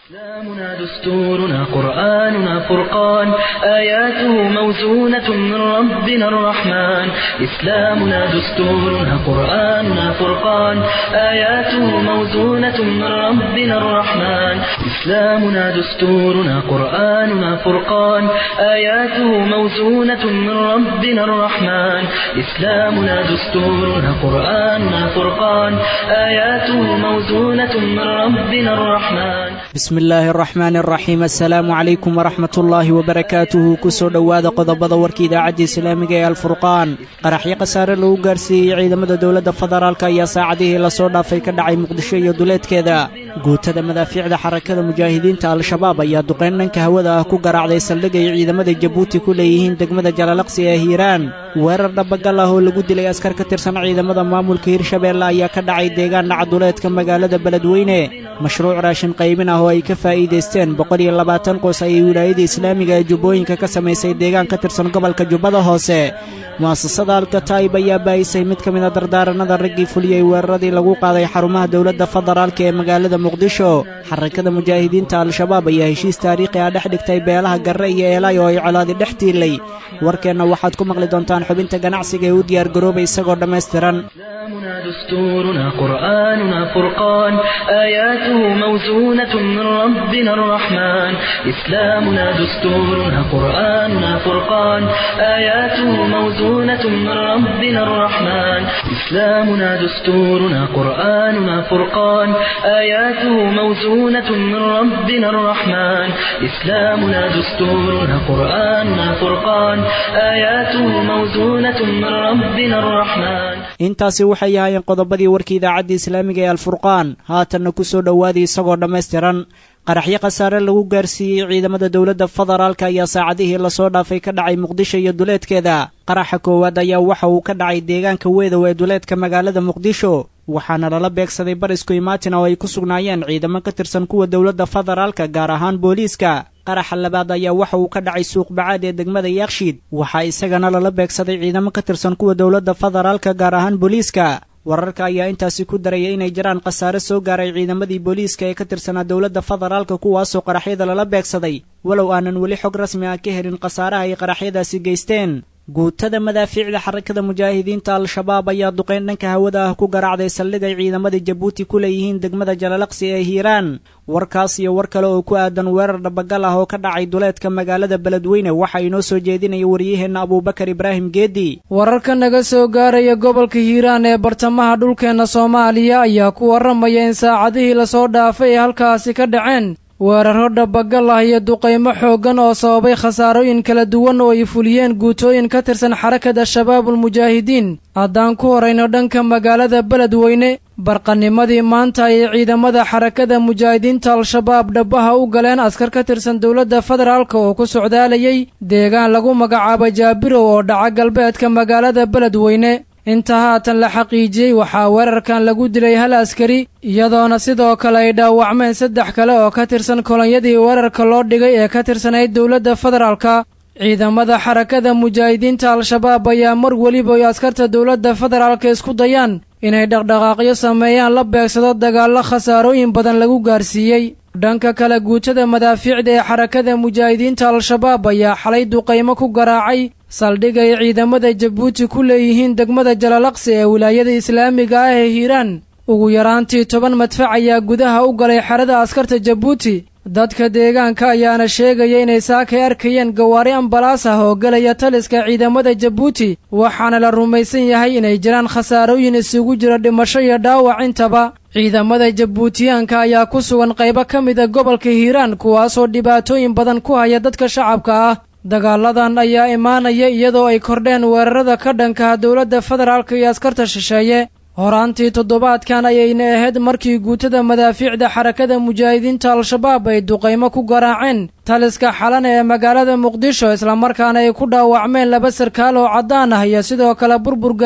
إسلامنا دستورنا قرآننا فرقان آياته موزونة من ربنا الرحمن إسلامنا دستورنا قرآننا فرقان آياته موزونة من ربنا الرحمن إسلامنا دستورنا قرآننا فرقان آياته موزونة من ربنا الرحمن إسلامنا دستورنا قرآننا فرقان آياته موزونة من ربنا الرحمن bismi illaahi araxmaani araxiim assalaamu calaykum waraxmat ullaahi wabarakaatuhu kusoo dhowaada qodobada warka idaacadda islaamiga ee alfurqaan qaraxyo khasaare lagu gaarsiiyey ciidamada dowladda federaalk ayaa saacadihii lasoo dhaafay ka dhacay muqdisho iyo duleedkeeda guutada madaafiicda xarakada mujaahidiinta al-shabaab ayaa duqayn dhanka hawada ah ku garaacday saldhig ay ciidamada jabuuti ku leeyihiin degmada jalalaqsi ee hiiraan weerar dhabagal ah oo lagu dilay askar ka tirsan ciidamada maamulka hirshabeelle ayaa ka dhacay deegaan dhaca duleedka magaalada beledweyne mashruuc raashin qaybin ah oo ay ka faa'iidaysteen boqol iyo labaatan qoys ayay wilaayada islaamiga ee jubbooyinka ka samaysay deegaan ka tirsan gobolka jubbada hoose mu'asasada alkataa'ib ayaa baahisay mid ka mida dardaaranada raggii fuliyey weeraradii lagu qaaday xarumaha dowladda federaalka ee magaalada muqdisho xarakada mujaahidiinta al-shabaab ayaa heshiis taariikhi ah dhex dhigtay beelaha garre iyo eelay oo ay colaadi dhex tiilay warkeenna waxaad ku maqli doontaan xubinta ganacsiga ee u diyaargaroobay isagoo dhammaystiran إسلامنا دستورنا قرآننا فرقان آياته موزونة من ربنا الرحمن إسلامنا دستورنا قرآننا فرقان آياته موزونة من ربنا الرحمن إسلامنا دستورنا قرآننا فرقان آياته موزونة من ربنا الرحمن إسلامنا دستورنا قرآننا فرقان آياته موزونة من ربنا الرحمن intaasi waxay ahaayeen qodobadii warka idaacadda islaamiga ee alfurqaan haatanna ku soo dhowaaday isagoo dhammaystiran qaraxyo khasaare lagu gaarsiiyey ciidamada dowladda federaalk ayaa saacadihii lasoo dhaafay ka dhacay muqdisho iyo duleedkeeda qaraxa koowaad ayaa waxa uu ka dhacay deegaanka weedow ee duleedka magaalada muqdisho waxaana lala beegsaday barisku imaatin oo ay ku sugnaayeen ciidamo ka tirsan kuwa dowladda federaalka gaar ahaan booliiska qaraxa labaad ayaa waxa uu ka dhacay suuq bacaad ee degmada yakshiid waxaa isagana lala beegsaday ciidamo ka tirsan kuwa dowladda federaalka gaar ahaan booliiska wararka ayaa intaasi ku daraya inay jiraan khasaare soo gaaray ciidamadii booliiska ee ka tirsanaa dowladda federaalka kuwaasoo qaraxyada lala beegsaday walow aanan weli xog rasmi ah ka helin khasaaraha ay qaraxyadaasi geysteen guutada madaafiicda xarakada mujaahidiinta al-shabaab ayaa duqayn dhanka hawada ah ku garaacday saldhig ay ciidamada jabuuti ku leeyihiin degmada jalalaqsi ee hiiraan warkaas iyo war kale oo ku aadan weerar dhabagal ah oo ka dhacay duleedka magaalada beledweyne waxa inoo soo jeedinaya waryaheenna abuubakar ibraahim geedi wararka naga soo gaaraya gobolka hiiraan ee bartamaha dhulkeenna soomaaliya ayaa ku warramaya in saacadihii lasoo dhaafay ay halkaasi ka dhaceen weeraro dhabagal ah iyo duqaymo xooggan oo sababay khasaarooyin kala duwan oo ay fuliyeen guutooyin ka tirsan xarakada shabaabulmujaahidiin haddaan ku horayno dhanka magaalada beledweyne barqanimadii maanta ayay ciidamada xarakada mujaahidiinta al-shabaab dhabaha u galeen askar ka tirsan dowladda federaalka oo ku socdaalayay deegaan lagu magacaabo jaabirow oo dhaca galbeedka magaalada beledweyne inta haatan la xaqiijiyey waxaa weerarkan lagu dilay hal askari iyadoona sidoo kale ay dhaawacmeen saddex kale oo ka tirsan kolonyadii weerarka loo dhigay ee ka tirsanayd dowladda federaalka ciidamada xarakada mujaahidiinta al-shabaab ayaa mar weliba ay askarta dowladda federaalka isku dayaan inay dhaqdhaqaaqyo sameeyaan la beegsado dagaallo khasaarooyin badan lagu gaarsiiyey dhanka kale guutada madaafiicda ee xarakada mujaahidiinta al-shabaab ayaa xalay duqaymo ku garaacay saldhig ay ciidamada jabuuti ku leeyihiin degmada jalalaqsi ee wilaayada islaamiga ah ee hiiraan ugu yaraantii toban madfac ayaa gudaha u galay xerada askarta jabuuti dadka deegaanka ayaana sheegaya inay saakay arkayeen gawaari ambalaas ah oo gelaya taliska ciidamada jabuuti waxaana la rumaysan yahay inay jiraan khasaarooyin isugu jira dhimasho iyo dhaawac intaba ciidamada jabuutiyaanka ayaa ku sugan qaybo ka mida gobolka hiiraan kuwaasoo dhibaatooyin badan ku haya dadka shacabka ah dagaaladan ayaa imaanaya iyadoo ay kordheen weerarada ka dhankaha dowladda federaalka iyo askarta shisheeye horaantii toddobaadkan ayayna ahayd markii guutada madaafiicda xarakada mujaahidiinta al-shabaab ay duqaymo ku garaaceen taliska xalan ee magaalada muqdisho islamarkaana ay ku dhaawacmeen laba sarkaal oo caddaan ah iyo sidoo kale burbur gaaray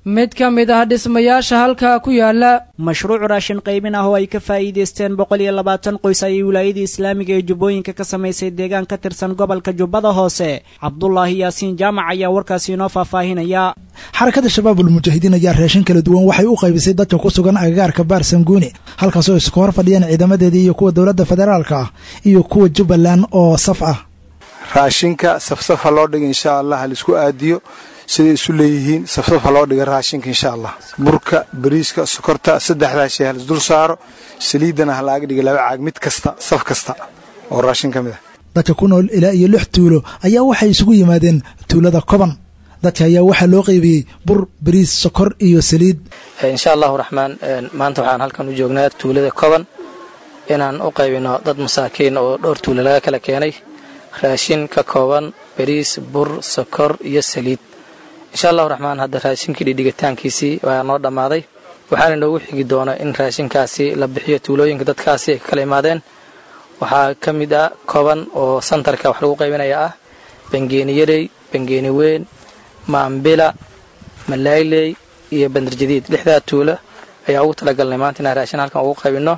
mid ka mid ah dhismayaasha halkaa ku yaala mashruuc raashin qaybin ah oo ay ka faa'iidaysteen boqol iyo labaatan qoys ayay wilaayadii islaamiga ee jubbooyinka ka samaysay deegaan ka tirsan gobolka jubbada hoose cabdulaahi yaasiin jaamac ayaa warkaasi inoo faahfaahinaya xarakada shabaabul mujaahidiin ayaa raashin kala duwan waxay u qaybisay dadka ku sugan agagaarka baar sanguuni halkaasoo isku hor fadhiyeen ciidamadeedii iyo kuwa dowladda federaalka ah iyo kuwa jubbaland oo saf ah raashinka safsafa loo dhiga insha allah halaisku aadiyo siday isu leeyihiin safsafa loo dhiga raashinka insha allah burka bariiska sokorta saddexdaa shay halis dul saaro saliiddana ha laaga dhiga laba caag mid kasta saf kasta oo raashin ka mid ah dadka ku nool ilaa iyo lix tuulo ayaa waxay isugu yimaadeen tuulada koban dadka ayaa waxaa loo qaybiyey bur bariis sokor iyo saliid insha allahu raxmaan maanta waxaan halkan u joognaa tuulada koban inaan u qaybino dad masaakiin oo dhowr tuulo laga kala keenay raashin ka kooban bariis bur sokor iyo saliid insha allahu raxmaan hadda raashinkii dhidhigitaankiisii waa noo dhammaaday waxaana inoogu xigi doona in raashinkaasi la bixiyo tuulooyinka dadkaasi ay ka kala imaadeen waxaa ka mid ah koban oo santarka wax lagu qaybinaya ah bangeeni yarey bangeeni weyn maambila malaayley iyo bandarjadiid lixdaa tuulo ayaa ugu talagalnay maanta inaan raashin halkan ugu qaybinno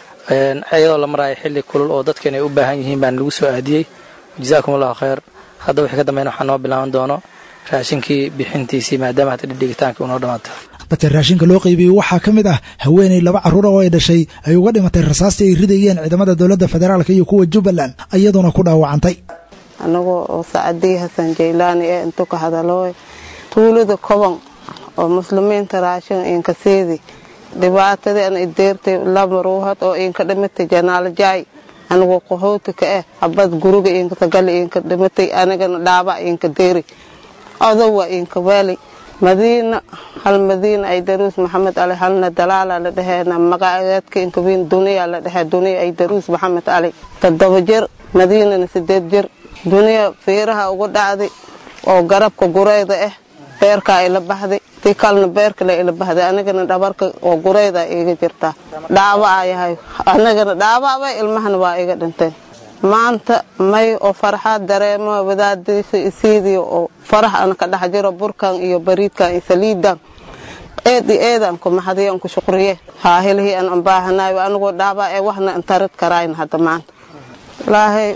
iyadoo la maraayo xilli kulul oo dadkan ay u baahan yihiin baan lagu soo aadiyey jazaakum allahu khayr hadda wixii ka dambeyn waxaa noo bilaaban doono raashinkii bixintiisii maadaama hadda dhidhigitaanka unoo dhamaato dadka raashinka loo qaybiyey waxaa ka mid ah haweenay laba carruura oo ay dhashay ay uga dhimatay rasaastii ay ridayeen ciidamada dowladda federaalka iyo kuwa jubbaland iyaduna ku dhaawacantay anagoo oo sacadii hasan jaylaani ee intu ka hadalooy tuulada koban oo muslimiinta raashin inkaseedi dhibaatadeen ideertay laba ruuhad oo inka dhimatay janaalajaay anigoo qahooti ka ah habad guriga inkatagali inka dhimatay anigana dhaaba inka deeri odowa inka weeli madiina hal madiina ay daruus maxamed ali halna dalaala la dhehena magaceedka inkawiin duniya la dhehe duniya ay daruus maxamed ali toddoba jir madiinana sideed jir duniya fiiraha ugu dhacday oo garabka gureyda ah beerka ay la baxday tii kalena beerkale ila baxday anigana dhabarka oo gureyda iga jirtaa dhaaba ayahay anigana dhaababa ilmahana waa iga dhinteen maanta may oo farxaad dareemo wadaadiisa isiidii oo farax ana ka dhex jiro burkan iyo bariidkan iyo saliidan eed iyo eedan ku maxadiyan ku shukriye haa hilihii an baahanayo anigoo dhaaba ee waxna intarid karayn hadda maanta ilaahay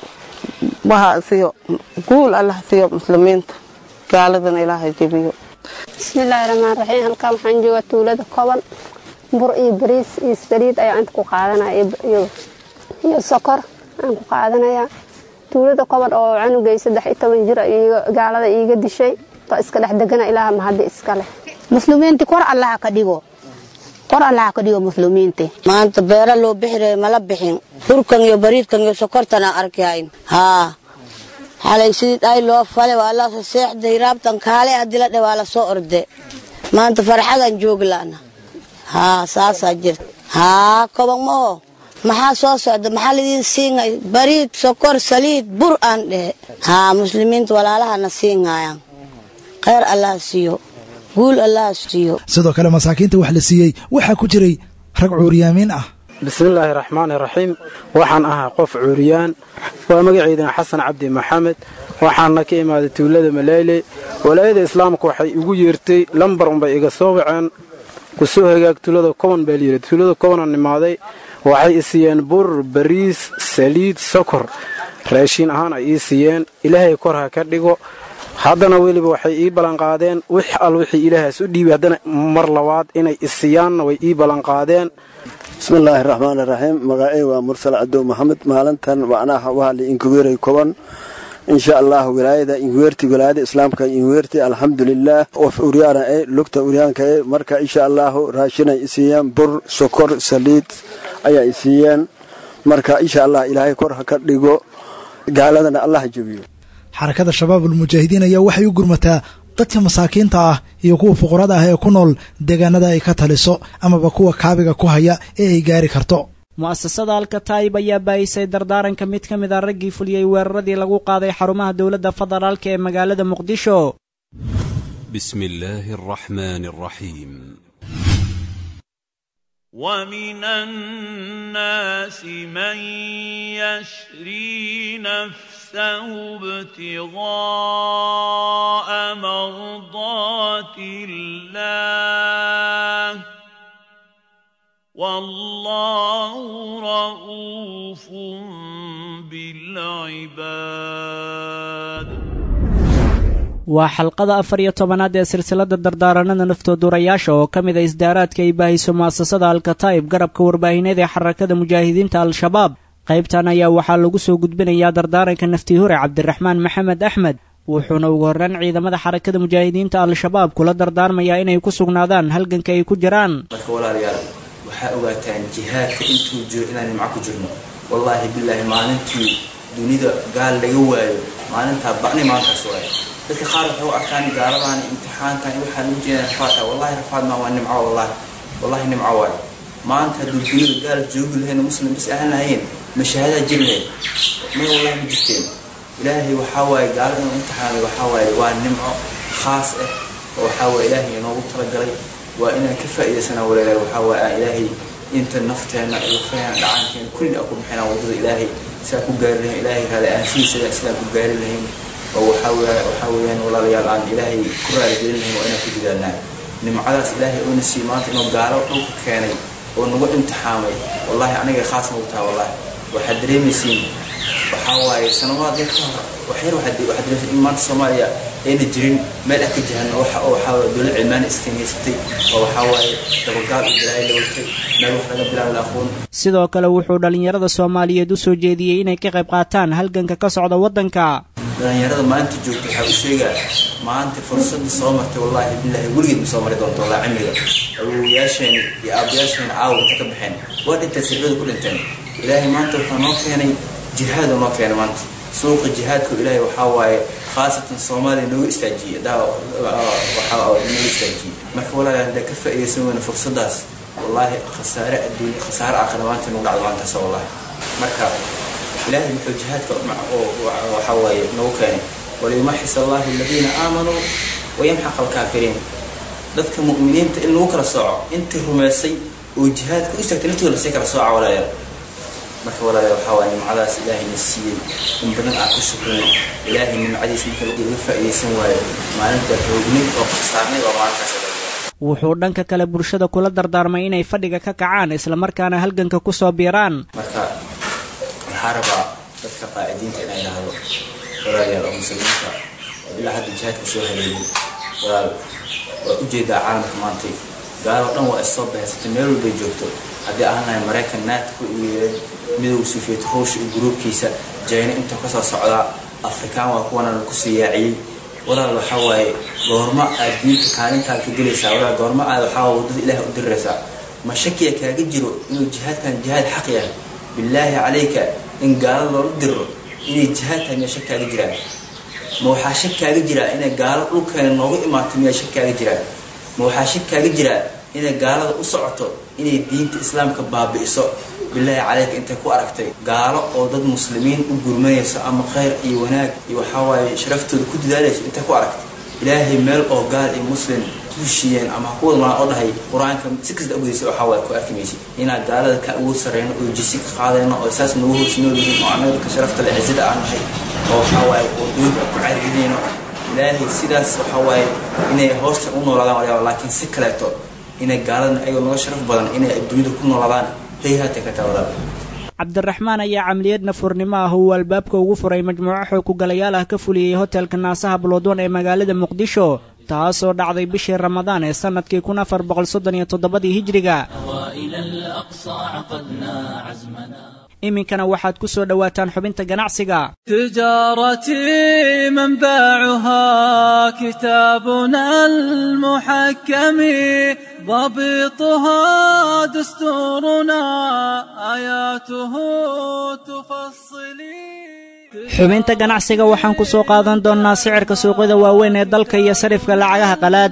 waha siyo guul allah siyo muslimiinta gaaladana ilaahay jebiyo bismillaahi raxmaan raxiim halkan waxaan joogaa tuulada koban bur iyo bariis iyo saliid ayaa inta ku qaadanaya iyo sokor aan ku qaadanayaa tuulada koban oo canugay saddex iyo toban jir gaalada iiga dishay waa iska dhex degana ilaaha mahaddi iskale muslimiinti kor allaha ka dhigo kor allaha ka dhigo muslimiinti maanta beera loo bixiray mala bixin burkan iyo bariidkan iyo sokortana arkayn haa xalay sidii dhay loo fale waa la seexday raabtan kaale haddii la dhe waa la soo orde maanta farxadan jooglaana haa saasaa jirta haa koban maho maxaa soo socda maxaa lidiin siinay bariid sokor saliid bur aan dhehe haa muslimiinta walaalahana siinayaan kheyr allah siiyo guul allah siiyo sidoo kale masaakiinta wax la siiyey waxaa ku jiray rag cuuriyaamiin ah bismillaahi raxmaani raxiim waxaan ahaa qof cuuriyaan waa magaceydana xasan cabdi maxamed waxaana ka imaaday tuulada maleyle walaayada islaamka waxay igu yeertay lambar unbay iga soo waceen ku soo hagaag tuulada koban baa layidhi tuulada kobanaan imaaday waxay i siiyeen bur bariis saliid sokor raashiin ahaan ay ii siiyeen ilaahay kor ha ka dhigo haddana weliba waxay ii ballanqaadeen wix al wixii ilaahaas u dhiibay haddana mar labaad inay isiiyaanna way ii ballanqaadeen bismillaahi raxmaan raxiim magacey waa mursal cadow maxamed maalintan macnaha waa la inkuweeray koban insha allah wilaayada inkuweerti wilaayada islaamka inkuweerti alxamdulilaah of uryaana e lugta uryaanka e marka insha allahu raashinay isiiyeen bur sokor saliid ayaa isiiyeen marka insha allah ilaahay kor ha ka dhigo gaaladana allah jebiyo xarakada shabaabul mujaahidiin ayaa waxay u gurmataa dadka masaakiinta ah iyo kuwa fuqarada ah ee ku nool deegaanada ay ka taliso amaba kuwa kaabiga ku haya ee ay gaari karto mu'asasada alkataayib ayaa baayisay dardaaranka mid ka mid a raggii fuliyey weeraradii lagu qaaday xarumaha dowladda federaalka ee magaalada muqdisho بسم الله الرحمن الرحيم ومن الناس من يشري نفسه ابتغاء مرضات الله والله رؤوف بالعباد waa xalqada afar iyo tobanaad ee silsilada dardaaranada naftoodurayaasha oo ka mid a isdaaraadka ay baahiso mu'asasada alkataa'ib garabka warbaahineed ee xarakada mujaahidiinta al-shabaab qaybtan ayaa waxaa lagu soo gudbinayaa dardaaranka naftii hore cabdiraxmaan maxamed axmed wuxuuna ugu horreyn ciidamada xarakada mujaahidiinta al-shabaab kula dardaarmayaa inay ku sugnaadaan halganka ay ku jiraan marka walaalayaal waxaa ogaataan jihaadka intuu jiro inaan nimco ku jirno wallaahi bilaahi maalintii dunida gaal laga waayo maalintaa bacni maankaas waayo dadka qaar waxay u arkaan gaaladan imtixaankan waxaa lagu jeeda rafaadka wallahi rafaad maa waa nimco wallahi wallahi nimco waayo maanta hadduu dunida gaal joogi lahayn muslim bis ahaan lahayeen mashaahadaa jiri lahayd may wallahi ma jirteen ilaahay waxaa waaye gaalo inuu imtixaanay waxaa waaye waa nimco khaas ah oo waxaa waaye ilaahay inoogu talagalay waa inaan ka faa'iidaysanaa walaalayaal waxaa waaye aan ilaahay inta nafteenna ilfaheen dhacaankeena kulli aan ku bixinaa waddada ilaahay sidaa ku gaari lahayn ilaahay raali aanshihiisa sidaa ku gaari lahayn oo waxaa weya waxaa weeyaan walaalayaal aan ilaahay ku raaligelin lahayn waa inaan ku dadaalnaa nimcadaas ilaahay oona sii maanta inuu gaalo dhulka keenay oo nagu imtixaamay wallahi aniga khaas nagu taha wallahi waxaad dareemaysiin waxaa waaye sanawaad yar ka hor waxyar waxaad dareemaysiin in maanta soomaaliya ayna jirin meel ah ka jahan waxa oo waxaa waaye dowlad cilmaani iskaniysatay oo waxaa waaye dabagaal iyo balaayo la watay meel wax laga bilaabo la aqoon sidoo kale wuxuu dhallinyarada soomaaliyeed u soo jeediyey inay ka qayb qaataan halganka ka socda waddanka dhalinyarada maanta joogta waxaa u sheegaa maanta fursadda soo martay wallaahi bilaahi weligeed ma soo mari doonto walaa cimriga awowayaasheeni iyo aabayaasheena caawa inta ka baxeen waa dhinteen sirrada ku dhinteen ilaahay maanta wuxuu noo keenay jihaad oo noo keenay maanta suuqa jihaadka ilaahay waxaa waaye khaasatan soomaaliya nooga istaajiyey daa waxaa nooga istaajiyey marka walaalayaal haddaa ka faa'iidaysan weyna fursaddaas wallaahi khasaare adduunya khasaare aakhira maanta nagu dhacdo maantaas wallahi marka ilaahay wuxuu jihaadka waxaa waaye nagu keenay waliyumaxis allahu aladiina aamanuu wayamxaq alkaafiriin dadka mu'miniinta in lagu kala sooco intii rumaysay oo jihaadka u istaagtay naftooda lasii kala sooca walaalayaal marka walaalayaal waxaa waaye nimcadaas ilaahayna siiyey in badan aan ku shukrin ilaahay nimcadiis marka laga faa'iidaysan waayo maalinta roognay oo khasaarnay oo maalintaas wuxuu dhanka kale bulshada kula dardaarmay inay fadhiga ka kacaan islamarkaana halganka ku soo biiraan marka waxaa rabaa dadka qaacidiinta inay dhahdo walaalayaal oo muslimiinta oo ilaa hadda jihaadka soo haleeyay walaal waa ujeedaa caalamka maantay gaaloo dhan waa issoo bahaysatay meel walbay joogto haddii ahaan lahay maraykan naadku iyo midowga suufiyad ruush iyo gruubkiisa jayna intuu kasoo socdaa afrikaan waa kuwana lagu soo yaaciyey walaal waxaa waaye goormo aad diinta kaalintaad ka gelaysaa walaal goormo aad waxaa waddada ilaah u diriraysaa ma shakiya kaaga jiro inuu jihaadkan jihaad xaq yahay bilaahi calayka in gaalo loola diro inay jihaad tahay miyaa shak kaaga jiraan ma waxaa shak kaaga jiraa inay gaalo dhulkeena nooga imaato miyaa shak kaaga jiraan ma waxaa shak kaaga jiraa inay gaalada u socoto inay diinta islaamka baabi'iso bilaahi calayka intay ku aragtay gaalo oo dad muslimiin u gurmanayso ama khayr iyo wanaag iyo waxaa waaye sharaftooda ku dadaalayso intay ku aragtay ilaahay meel oo gaal iyo muslim heshiiyeen ama kuwada malaan oo dhahay qur-aanka si kasta ogdaysa waxaa waaye ku arki maysid inaan gaalada ka awood sarreyno oo jisi ka qaadayno oo saas nagu hoos nool yihiin oo annaga ka sharafta le cizada aan nahay oo waxaa waaye wadooyinka ku caargidayno ilaahay sidaas waxaa waaye inay hoosta u noolaadaan walyaaba laakiin si kaleeto inay gaaladana ayagoo naga sharaf badan inay adduunyada ku noolaadaan hayhaata ka taawadaaba cabdiraxmaan ayaa camaliyad nafurnimo ah uu albaabka ugu furay majmuuco xoog kugalayaal ah ka fuliyey hotelka naasaha buloodwan ee magaalada muqdisho taasoo dhacday bishii ramadaan ee sannadkii kun afar boqol soddon iyo toddobadii hijiriga iminkana waxaad ku soo dhowaataan xubinta ganacsiga تجارتي منبعها كتابنا المحكم ضبطها دستورنا آياته تفصلي xubinta ganacsiga waxaan ku soo qaadan doonnaa sicirka suuqyada waaweyn ee dalka iyo sarifka lacagaha qalaad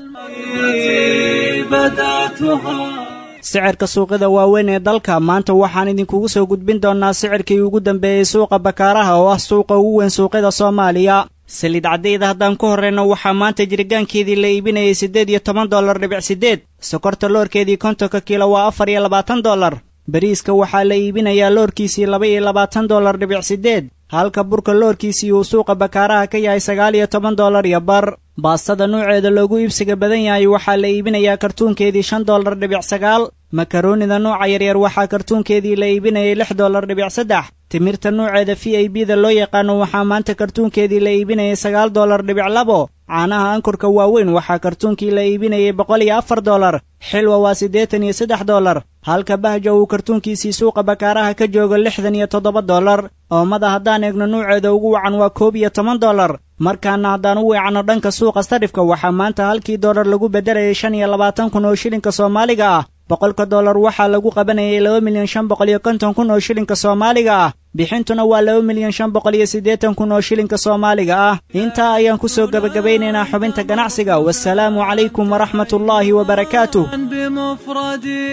sicirka suuqyada waaweyn ee dalka maanta waxaan idinkugu soo gudbin doonnaa sicirkii ugu dambeeyey suuqa bakaaraha oo ah suuqa ugu weyn suuqyada soomaaliya saliid caddayda haddaan ku horrayno waxaa maanta jiritaankeedii la iibinayay siddeed iyo toban dollar dhibic siddeed sokorta loorkeedii kontonka kiilo waa afar iyo labaatan dollar bariiska waxaa la iibinayaa loorkiisii laba iyo labaatan dollar dhibic siddeed halka burka loorkiisii uu suuqa bakaaraha ka yahay sagaal iyo toban dollar iyo bar baastada nuuceeda loogu iibsiga badan yahay waxaa la iibinayaa kartuunkeedii shan dollar dhibic sagaal makaroonida nuuca yaryar waxaa kartuunkeedii la iibinayay lix dollar dhibic saddex timirta nuuceeda v i b da loo yaqaano waxaa maanta kartuunkeedii la iibinayay sagaal dollar dhibic labo caanaha ankurka waaweyn waxaa kartuunkii la iibinayay boqol iyo afar dollar xilwa waa siddeetan iyo saddex dollar halka bahja uu kartuunkiisii suuqa bakaaraha ka joogo lixdan iyo toddoba dollar oomada haddaan eegno nuuceeda ugu wacan waa koob iyo toban dollar markaana haddaan u weecanno dhanka suuqa sarifka waxaa maanta halkii dollar lagu beddelayay shan iyo labaatan kun oo shilinka soomaaliga ah boqolka dollar waxaa lagu qabanayay laba milyan shan boqol iyo konton kun oo shilinka soomaaliga ah bixintuna waa laba milyan shan boqol iyo siddeetan kun oo shilinka soomaaliga ah intaa ayaan ku soo gebagabaynaynaa xubinta ganacsiga wasalaamu calaykum waraxmatullaahi wabarakaatuh بمفردي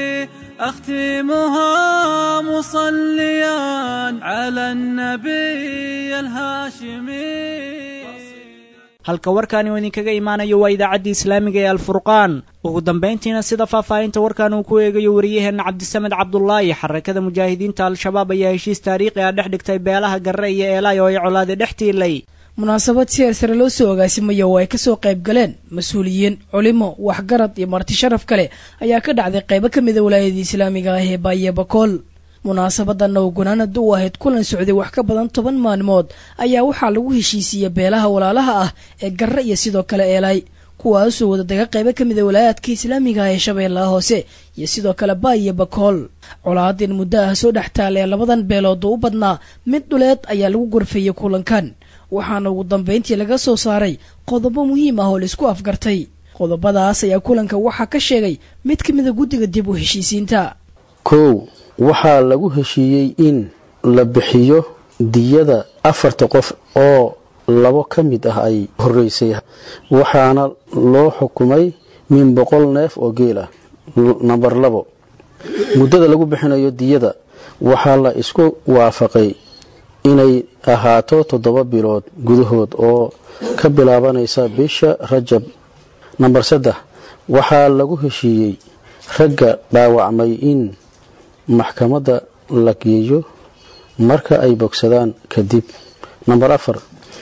أختمها مصليا على النبي الهاشمي halka warkaani uu idinkaga imaanayo waa idaacaddii islaamiga ee alfurqaan ugu dambayntiina sida faahfaahinta warkan uu ku eegayo wariyaheenna cabdisamed cabdulaahi xarakada mujaahidiinta al-shabaab ayaa heshiis taariikhi ah dhex dhigtay beelaha garre iyo eelaay oo ay colaade dhex tiilay munaasabad si heersare loo soo agaasimaya oo ay kasoo qayb galeen mas-uuliyiin culimo waxgarad iyo marti sharaf kale ayaa ka dhacday qaybo ka mida walaayadii islaamiga ah ee baaye bakool munaasabadan oo gunaanad u ahayd kulan socday wax ka badan toban maalmood ayaa waxaa lagu heshiisiiyey beelaha walaalaha ah ee garre iyo sidoo kale eelaay kuwaasoo wadadaga qaybo ka mida walaayaadka islaamiga ah ee shabeellaha hoose iyo sidoo kale baayo bakool colaadin muddo ah soo dhex taal ee labadan beelood oo u badnaa mid dhuleed ayaa lagu gorfeeyey kulankan waxaana ugu dambayntii laga soo saaray qodobo muhiim ah oo laisku afgartay qodobadaas ayaa kulanka waxaa ka sheegay mid ka mida guddiga dib u heshiisiinta kow waxaa lagu heshiiyey in la bixiyo diyada afarta qof oo labo ka mid ah ay horeysay waxaana loo xukumay min boqol neef oo geel ah namber labo muddada lagu bixinayo diyada waxaa la isku waafaqay inay ahaato toddoba bilood gudahood oo ka bilaabanaysa bisha rajab namber saddex waxaa lagu heshiiyey ragga dhaawacmay in maxkamadda la geeyo marka ay bogsadaan kadib namber afar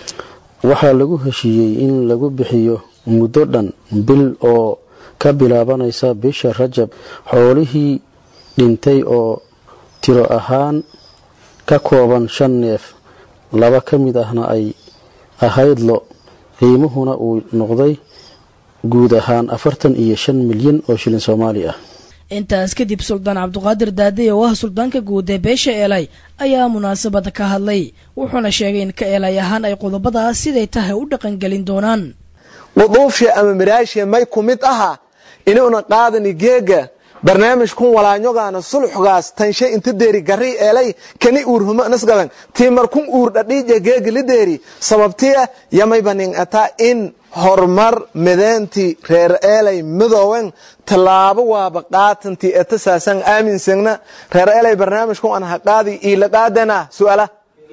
waxaa lagu heshiiyey in lagu bixiyo muddo dhan bil oo ka bilaabanaysa bisha rajab xoolihii dhintay oo tiro ahaan ka kooban shan neef laba ka mid ahna ay ahayd lo qiimuhuna uu noqday guud ahaan afartan iyo shan milyan oo shilin soomaali ah intaas kadib suldaan cabduqaadir daadey oo ah suldaanka guud ee beesha eelay ayaa munaasabada ka hadlay wuxuuna sheegay in ka eelay ahaan ay qodobadaas siday tahay u dhaqangelin doonaan quduufsha ama miraasha may ku mid aha inuuna qaadani geega barnaamij kun walaanyogaana sulxugaas tanshe inta deeri gari eelay kani uur huma nasgadan tiimar kun uur dhadhiija geega li deeri sababtiya yamay banin ataa in horumar mideyntii reer eelay midoowen tallaabo waaba qaatantii etasaasan aaminsagna reer eelay barnaamijku an haqaadi iila qaadana su'ala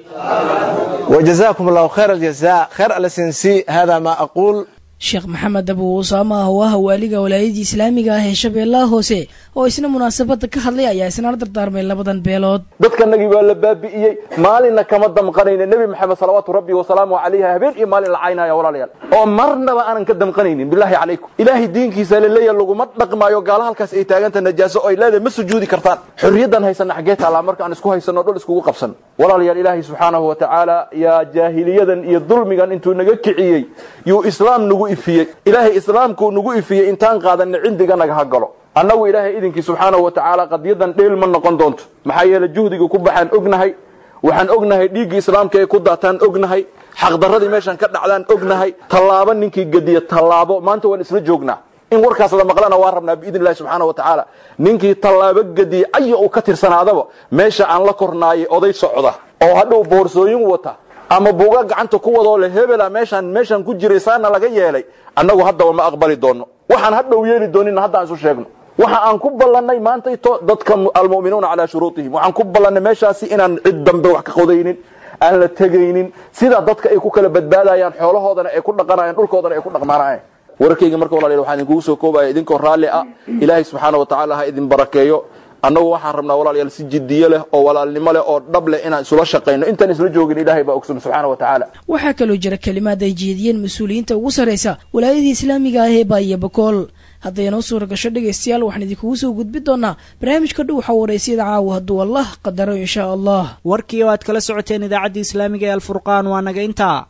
وجزاكم الله خير الجزاء خير الاسنسي هذا ما أقول sheekh maxamed abu usaama ah oo ah waaliga walaayadii islaamiga ah ee shabeellaha hoose oo isna munaasabada ka hadlay ayaa isna la dardaarmay labadan beelood dadkanagii waa la baabi'iyey maalinna kama damqanayna nebi maxamed salawaatu rabbi wasalaamu calayhi habeen iyo maalin la caynaya walaalayaal oo marnaba aanan ka damqanaynin bilaahi calaykum ilaahay diinkiisa laleeya laguma dhaqmaayo gaala halkaas ay taaganta najaaso oo ay leedahay ma sujuudi kartaan xorriyaddan haysana xaggee taallaa marka aan isku haysano dhul iskugu qabsan walaalayaal ilaahay subxaanahu wa tacaala yaa jaahiliyadan iyo dulmigan intuu naga kiciyey yuu islaam nagu ifiyey ilaahay islaamkuu nagu ifiyey intaan qaadanna cindiga naga ha galo annagu ilaahay idinkii subxaanahu wa tacaala qadiyadan dheel ma noqon doonto maxaa yeele juhdiga ku baxaan ognahay waxaan ognahay dhiiggii islaamka ee ku daataan ognahay xaqdarradii meeshan ka dhacdaan ognahay tallaabo ninkii gediya tallaabo maanta waan isla joognaa in warkaas la maqlana waa rabnaa biidn illahi subxaana wa tacaala ninkii tallaabo gediye aya uu ka tirsanaadaba meesha aan la kornaayay oday socda oo hadhow boorsooyin wata ama buuga gacanta ku wadoo le hebela meeshaan meeshaan ku jiray saana laga yeelay annagu haddaba ma aqbali doonno waxaan hadhow yeeli doonina hadda aan isu sheegno waxa aan ku ballannay maantayto dadka almu'minuuna calaa shuruutihim waxaan ku ballannay meeshaasi inaan cid dambe wax ka qodaynin aan la tegaynin sida dadka ay ku kala badbaadayaan xoolahoodana ay ku dhaqanayaan dhulkoodana ay ku dhaqmaanayaan wararkayga marka walaalayaal waxaan idinkugu soo koobaya idinkoo raalli ah ilaahay subxaana wa tacaala ha idin barakeeyo annagu waxaan rabnaa walaalayaal si jiddiye leh oo walaalnimo leh oo dhab leh inaan isula shaqayno intaan isla joogin ilaahay baa ogsoon subxaana wa tacaala waxaa kaloo jira kelimaad ay jeediyeen mas-uuliyiinta ugu sarraysa walaayadii islaamiga ah ee baaiyo bakool hadday noo suura gasho dhegaystayaal waxaan idinkugu soo gudbin doonaa barnaamijka dhow waxaa wareysiyada caawa hadduu allah qadaro inshaa allah warkii oo aad kala socoteen idaacaddii islaamiga ee alfurqaan waa naga intaa